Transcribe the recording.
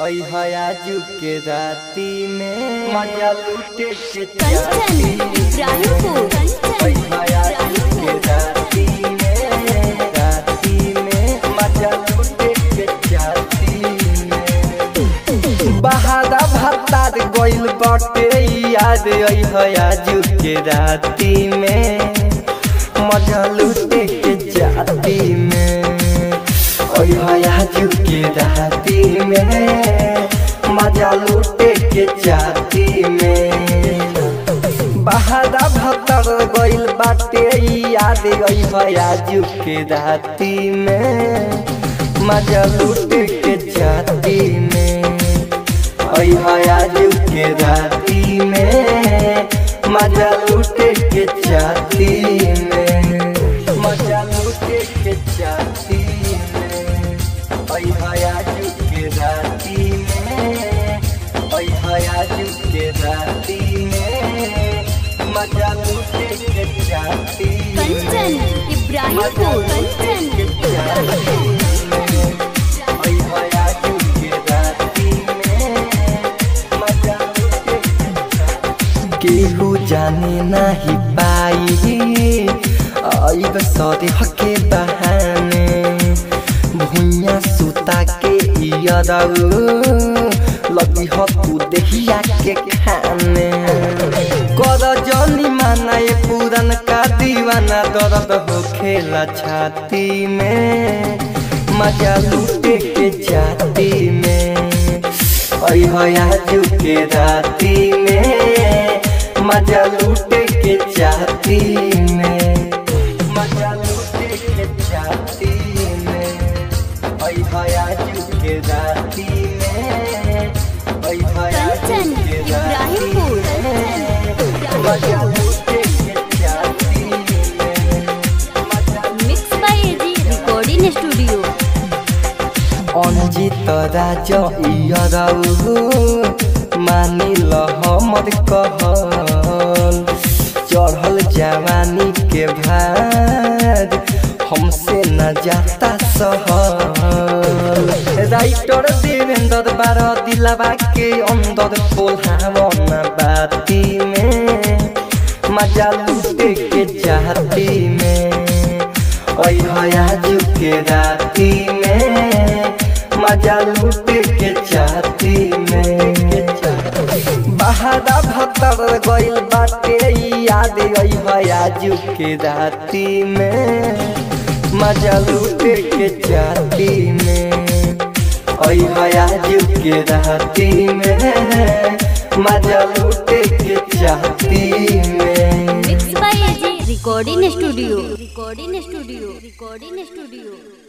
आजू के राती में मजा लूटे के कंचन इब्राहिमपुर कंचन आजू के राती में राती में मजा लूटे के चाहती में बहादा भत्तार गइल बाटे याद आई आजू के राती में मजा लूटे के जाती में ओय आजू के राती में मजा लूटे के जाती में बहादा भत्तर गइल बाटे याद आई आजू के राती में मजा लूटे के जाती में ओय आजू के राती में मजा लूटे के जाती में मजा लूटे के जाती में ओय आजू के राती में ओय आजू के राती में मजा लूटे के जाती में कंचन इब्राहिमपुर कंचन केहू जाने नाही पाई अब सरे हके बहाने भुइया सुता के इयरऊ लगी ह तू देहिया के खाने कर जनी माना ये पुरन का दीवाना दर्द हो खेला छाती में मजा लूटे के जाती में ओय आजू के राती में मजा लूटे के जाती में मजा लूटे के जाती में ओय आजू के राती में ओय आजू कंचन के राती इब्राहिमपुर में मजा लूटे के जाती में मजा mix by AG recording studio Anjit Raj ইয়রাউ মানিল हमर कहल चढ़ल जवानी के भार हमसे न जाता सहल राइटर देवेंद्र बार दिलवा के अंदर कोल्हावन बाती में मजा लूटे के जाती में ओय आजू के राती में मजा लूटे के चाहती में बहादा भत्तर गइल बाटे याद आई आजू के राती में मजा लूटे के चाहती में ओय आजू के राती में मजा लूटे के चाहती में mix by AG recording studio recording studio recording studio